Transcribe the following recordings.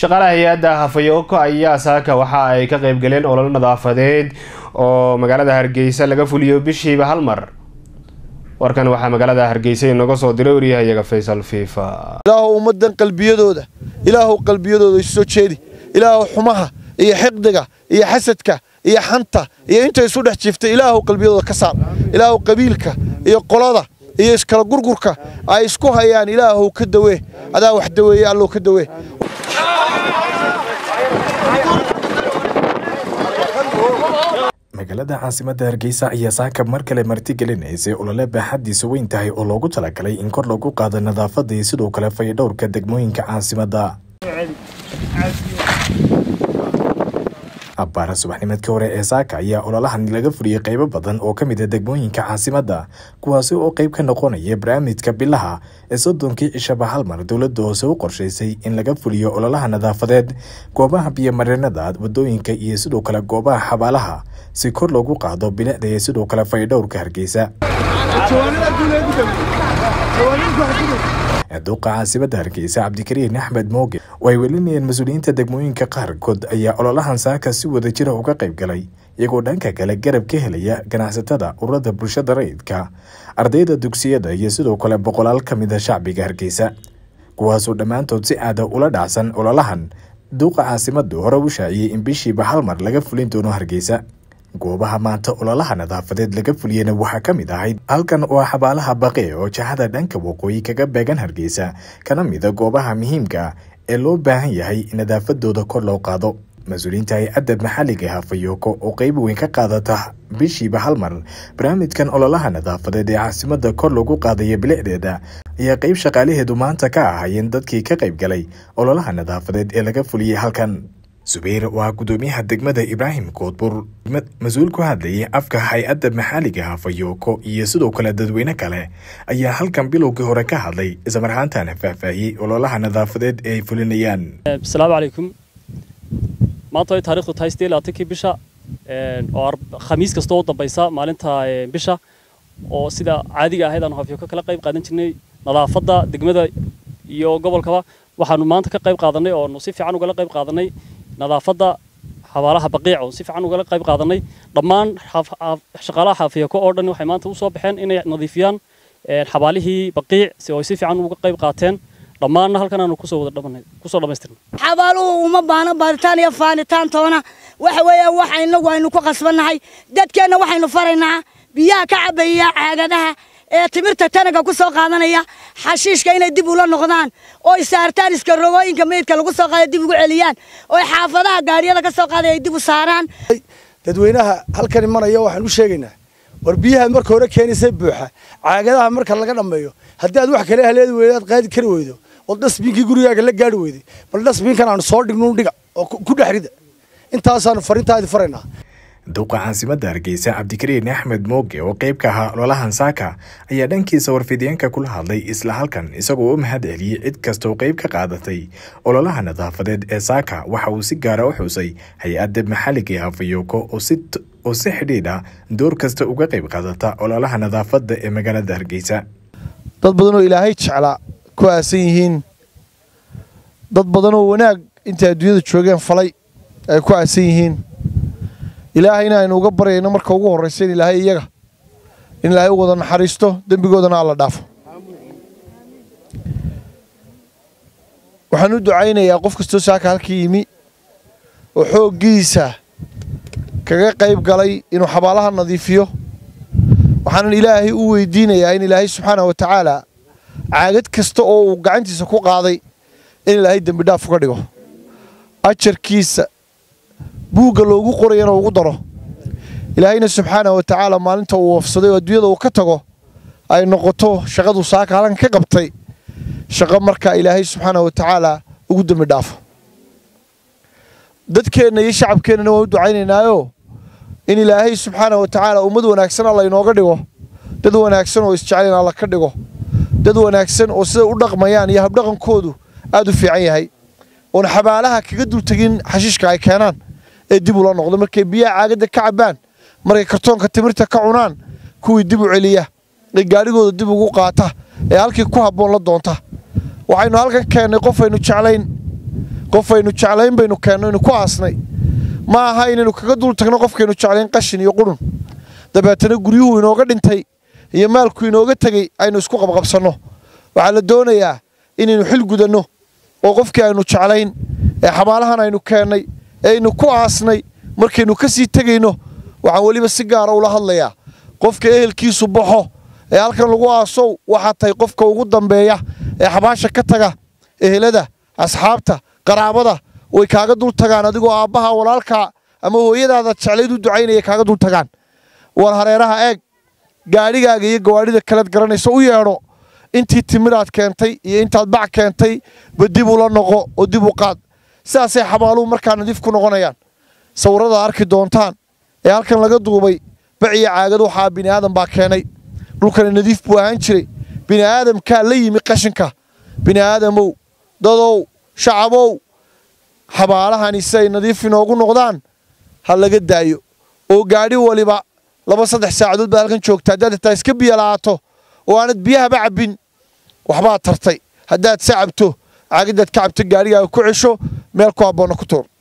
shaqaalaha hay-adda hafayoko ayaa saaka waxa ay ka qeybgaleen olol nadaafadeed oo magaalada hargeysa laga fuliyo bishiiba hal mar warkan waxaa magaalada hargeysa inaga soo diray waryahayaga faysal fiifa ilaahu ummadan qalbiyadooda ilaahu qalbiyadooda isu soo jeedi ilaahu xumaha iyo xiqdiga iyo xasadka iyo xanta iyo inta isu dhex jiiftay ilaahu qalbiyadooda ka saar ilaahu qabiilka iyo qolada iyo iskala gurgurka ay isku hayaan ilaahu ka dawee adaa wax daweeye allow ka dawee magaalada caasimadda hargeysa ayaa saaka mar kale martigelinaysay olole baaxadiisa weyn tahay oo loogu talagalay in kor lagu qaado nadaafadda iyo sidoo kale fayadhowrka degmooyinka caasimadda abbaara subaxnimadkii hore ee saaka ayaa ololahan laga fuliyey qaybo badan oo ka mid a degmooyinka caasimadda kuwaasi oo qayb ka noqonaya barnaamijka bilaha ee soddonkii cishaba hal mar dowladda hoose u qorshaysay in laga fuliyo ololaha nadaafadeed goobaha biyomareenada wadooyinka iyo sidoo kale goobaha xabaalaha si kor loogu qaado bilicda iyo sidoo kale faydhowrka hargeysa duuqa caasimadda hargeysa cabdikariin axmed mooge oo ay welinayeen mas-uuliyiinta degmooyinka qaarkood ayaa ololahan saaka si wada jira uga qayb galay iyagoo dhanka kale garab ka helaya ganacsatada ururada bulshada rayidka ardayda dugsiyada iyo sidoo kale boqolaal ka mid a shacbiga hargeysa kuwaasoo dhammaantood si aada ula dhacsan ololahan duuqa caasimaddu hore u shaaciyey in bishiiba hal mar laga fulin doono hargeysa goobaha maanta ololaha nadaafadeed laga fuliyena waxaa ka mid ahayd halkan oo xabaalaha baqe oo jahada dhanka waqooyi kaga beegan hargeysa kana mida goobaha muhiimka ee loo baahan yahay in nadaafadooda kor loo qaado mas-uuliyiinta hay-adda maxalliga hafayoko oo qeyb weyn ka qaadata bishiiba hal mar barnaamijkan ololaha nadaafadeed ee caasimadda kor lagu qaadaya bilicdeeda ayaa qeyb shaqaalaheedu maanta ka ahaayeen dadkii ka qayb galay ololaha nadaafadeed ee laga fuliyey halkan subayr waa gudoomiyaha degmada ibraahim koodbur mas-uul ku hadlayay afka hay-adda maxaaliga hafayoko iyo sidoo kale dadweyne kale ayaa halkan bilowgii hore ka hadlay islamarhaantana faahfaahiyey ololaha nadaafadeed ee ay fulinayaan asalaamu calaykum maanta way taarikhdu tahay sidee labaatankii bisha oo khamiis kasta oo dambaysa maalinta bisha oo sida caadiga ahayd aanu hafyoko kala qayb qaadan jirnay nadaafadda degmada iyo gobolkaba waxaanu maanta ka qayb qaadanay oo si fiican ugala qayb qaadanay nadaafadda xabaalaha baqiic oo si fiican ugala qayb qaadanay dhammaan shaqaalaha xaafiyako oo dhan waxay maanta usoo baxeen inay nadiifiyaan xabaalihii baqiic si ay si fiican uga qayb qaateen dhammaanna halkan aanu kusoo wada dhamanay kusoo dhamaystirnay xabaaluhu uma baahna baaritaan iyo faanitaan toona waxa weeyaan waxa inagu aynu ku qasbannahay dadkeenna waxaynu faraynaa biyaha ka cabaya caagadaha ee timirta tanaga ku soo qaadanaya xashiishka inay dib ula noqdaan oo ay saartaan iska rogooyinka meydka lagu soo qaaday dib ugu celiyaan oo ay xaafadaha gaariyada ka soo qaaday ay dib u saaraan dadweynaha halkan imanaya waxaan u sheegaynaa war biyaha marka hore keenaysay buuxa caagadaha marka laga dhammeeyo haddii aad wax kale haleedi weydo aad qaadi kari weydo oo dhasbiinkii gurigaaga la gaari weyday bal dhasbiinkan aanu soo dhignu dhiga oo ku dhex rida intaasaanu farintaadi faraynaa duuqa caasimadda hargeysa cabdikariin axmed mooge oo qayb ka ahaa ololahan saaka ayaa dhankiisa warfideenka kula hadlay isla halkan isagoo u mahad celiyey cid kastaoo qayb ka qaadatay ololaha nadaafadeed ee saaka waxa uu si gaara u xusay hay-adda maxalliga ee hafayoko oo si xidhiidha door kasta uga qayb qaadata ololaha nadaafadda ee magaalada hargeysa dad badan oo ilaahay jeclaa ku aasan yihiin dad badan oo wanaag intay adduunyada joogeen falay ay ku aasan yihiin ilaahayna aynu uga baryayno marka ugu horraysa in ilaahay iyaga in ilaahay u wada naxariisto dembigoodana alla dhaafo waxaan u ducaynayaa qof kastoo saaka halkii yimi oo xooggiisa kaga qayb galay inuu xabaalaha nadiifiyo waxaanan ilaahay u weydiinayaa in ilaahay subxaana wa tacaala caagad kasta oo uu gacantiisa ku qaaday in ilaahay dembi dhaaf uga dhigo ajarkiisa buugga loogu qorayana ugu daro ilaahayna subxaana wa tacaala maalinta uu wafsaday oo adduunyada uu ka tago ay noqoto shaqadu saaka halan ka qabtay shaqo markaa ilaahay subxaana wa tacaala ugu dembi dhaafo dadkeenna iyo shacabkeennana waan u ducaynaynaayoo in ilaahay subxaana wa tacaala ummad wanaagsan alla inooga dhigo dad wanaagsan oo isjeclayn alla ka dhigo dad wanaagsan oo siday u dhaqmayaan iyo habdhaqankoodu aad u fiican yahay oon xabaalaha kaga dultegin xashiishka ay keenaan ee dib ula noqdo markay biyaha caagadda ka cabbaan markay kartoonka timirta ka cunaan kuwii dib u celiya ee gaadhigooda dib ugu qaata ee halkii ku habboon la doonta waxaynu halkan keennay qofaynu jeclayn qofaynu jeclayn baynu keenno inu ku aasnay ma aha inaynu kaga dul tagno qofkaynu jeclayn qashin iyo qurun dabeetana guryuhu inooga dhintay iyo maalku inooga tegey aynu isku qabqabsanno waxaa la doonayaa inaynu xil gudanno oo qofkii aynu jeclayn ee xabaalahan aynu keennay ee aynu ku aasnay markaynu ka sii tegayno waxaan weliba si gaara ula hadlayaa qofka ehelkiisu baxo ee halkan lagu aasow waxaa tahay qofka ugu dambeeya ee xabaasha ka taga ehelada asxaabta qaraabada way kaaga dul tagaan adigoo aabbaha walaalkaa ama hooyadaada jeclayd u ducaynaya kaaga dul tagaan war hareeraha eeg gaadhigaaga iyo gawaadhida kaleed garanaysa u yeedho intii timiraad keentay iyo intaad bac keentay ba dib ula noqo oo dib u qaad sidaasay xabaaluhu markaa nadiif ku noqonayaan sawirrada arki doontaan ee halkan laga duubay baciyo caagad waxaa bini'aadan baa keenay dhulkani nadiif buu ahaan jiray bini'aadamkaa la yimi qashinka bini'aadamow dadow shacabow xabaalahani si ay nadiif inoogu noqdaan ha laga daayo oo gaadhi waliba laba saddex saacadood baad halkan joogta haddaad xitaa iska biyo la'aato oo aanad biyahaba cabbin waxbaad tartay haddaad se cabto caagadaad ka cabto gaadhigaaga ku cesho meel ku habboonna ku tuur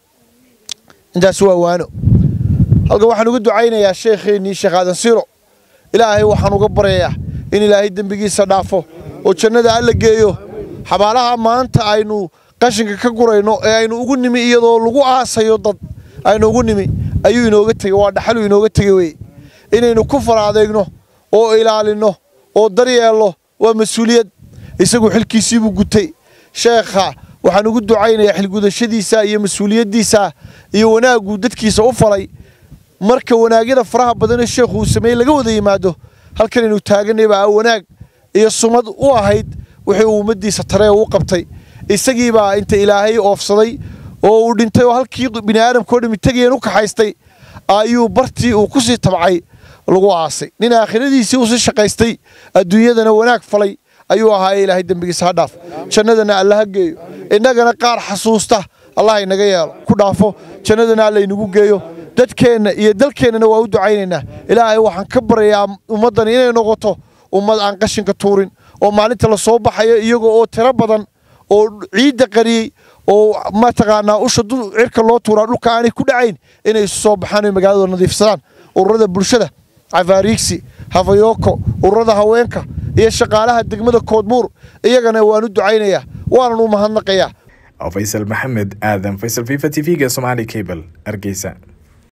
intaas waa waano halkan waxaan uga ducaynayaa sheekheennii sheekh aadan siiro ilaahay waxaan uga baryayaa in ilaahay dembigiisa dhaafo oo jannada alla geeyo xabaalaha maanta aynu qashinka ka gurayno ee aynu ugu nimi iyadoo lagu aasayo dad aynu ugu nimi ayuu inooga tegey waa dhaxaluu inooga tegey weye inaynu ku fara adeegno oo ilaalinno oo daryeelno waa mas-uuliyad isagu xilkiisiibuu gutay sheekha waxaan ugu ducaynayaa xilgudashadiisa iyo mas-uuliyaddiisa iyo wanaagguu dadkiisa u falay marka wanaagyada faraha badanee sheekhu uu sameeyey laga wada yimaado halkanaynu taaganay baa wanaag iyo sumad u ahayd wixii uu ummaddiisa taree u qabtay isagiibaa inta ilaahay oofsaday oo uu dhintay oo halkii bini'aadamkao dhami tegayeen u kaxaystay ayuu bartii uu ku sii tabcay lagu aasay nin aakhiradiisii u sii shaqaystay adduunyadana wanaag falay ayuu ahaaye ilaahay dembigiisa ha dhaaf jannadana alla ha geeyo innagana qaar xasuusta allah inaga yeelo ku dhaafo jannadana alla inagu geeyo dadkeenna iyo dalkeennana waa u ducaynaynaa ilaahay waxaan ka baryayaa ummaddani inay noqoto ummad aan qashinka tuurin oo maalinta la soo baxayo iyagoo oo tiro badan oo ciidda qariyey oo mataqaanaa usha cirka loo tuuraa dhulka aanay ku dhacayn inay isu soo baxaan oy magaalada nadiifsadaan ururada bulshada cafaariigsi hafayooko ururada haweenka iyo shaqaalaha degmada koodbuur iyagana waan u ducaynayaa waanan u mahadnaqayaa faysal maxamed aadan faysal fifa t v-ga somaali cable hargeysa